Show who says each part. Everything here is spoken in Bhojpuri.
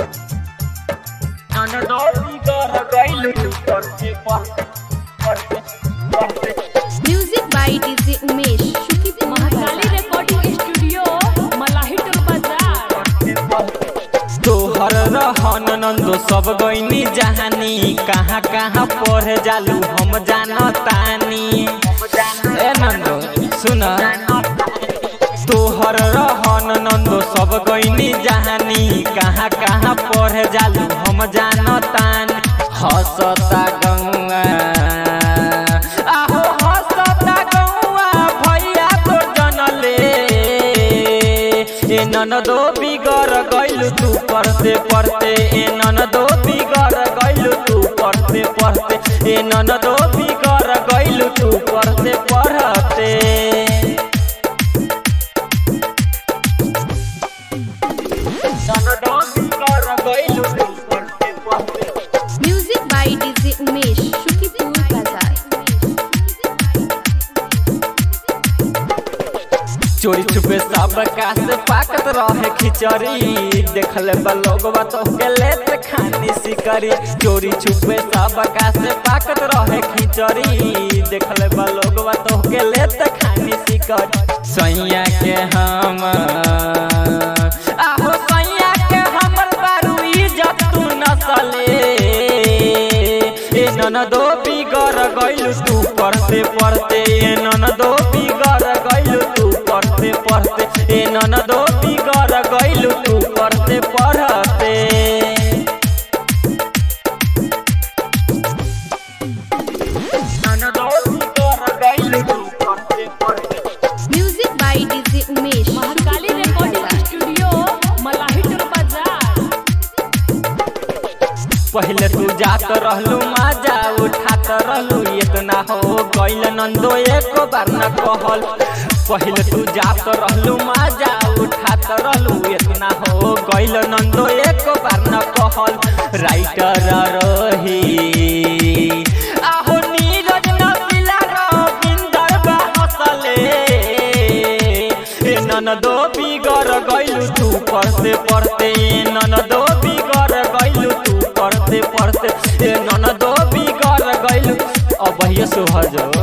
Speaker 1: अनदोरी कर गइल करते पढ़ते पढ़ते पढ़ते
Speaker 2: music by DJ Umesh Shukipur
Speaker 3: Mahakali recording studio Malahi टोल बाजार
Speaker 4: तोहर रहन नंदो सब गईनी जहानी कहाँ कहाँ पढ़े जालू हम जानतानी ए नंदो सुन तोहर रहन नंदो सब गईनी जहानी कहाँ कहाँ पढ़े जालू हम जानतानी हसता गौआ आहो हसता गौआ भैया तो जनले ए ननदो बिगर गइलु तू पढ़ते पढ़ते ए ननदो बिगर गइलु तू पढ़ते पढ़ते ए ननदो बिगर गइलु तू पढ़ते पढ़ते
Speaker 1: अनदोरी कर गइल करते पढ़ते
Speaker 2: music by DJ Umesh Shukipur बाजार
Speaker 4: चोरी छुपे सब कास पाकत रहे खिचड़ी देखल बा लोगवा तो के लेत खानी सिकरी चोरी छुपे सब कास पाकत रहे खिचड़ी देखल बा लोगवा तो के लेत खानी सिकरी सैया के हम आहो सैया के हमर बारू इज्जत तू नसले ए ननदो बिगर गइल तू पढ़ते पढ़ते ए ननदो बिगर गइल तू पढ़ते पढ़ते ए ननदो बिगर गइल तू पढ़ते पढ़ते
Speaker 1: अनदोरी कर गइल करते पढ़ते
Speaker 2: music by DJ Umesh
Speaker 3: Mahakali recording studio Malahi टोल बाजार
Speaker 4: पहले तू जात रहलू मजा उठात रहलू इतना हो गइल नंदो एक बार न कहल पहले तू जात रहलू मजा उठात रहलू इतना हो गइल नंदो एक बार न कहल राइटर रही आहो नीरज नबिला रविंदर बा हसले ए ननदो बिगर गइलु तू पढ़ते पढ़ते ए ननदो बिगर गइलु तू पढ़ते पढ़ते ए ननदो बिगर गइलु अब भैया सोहर जो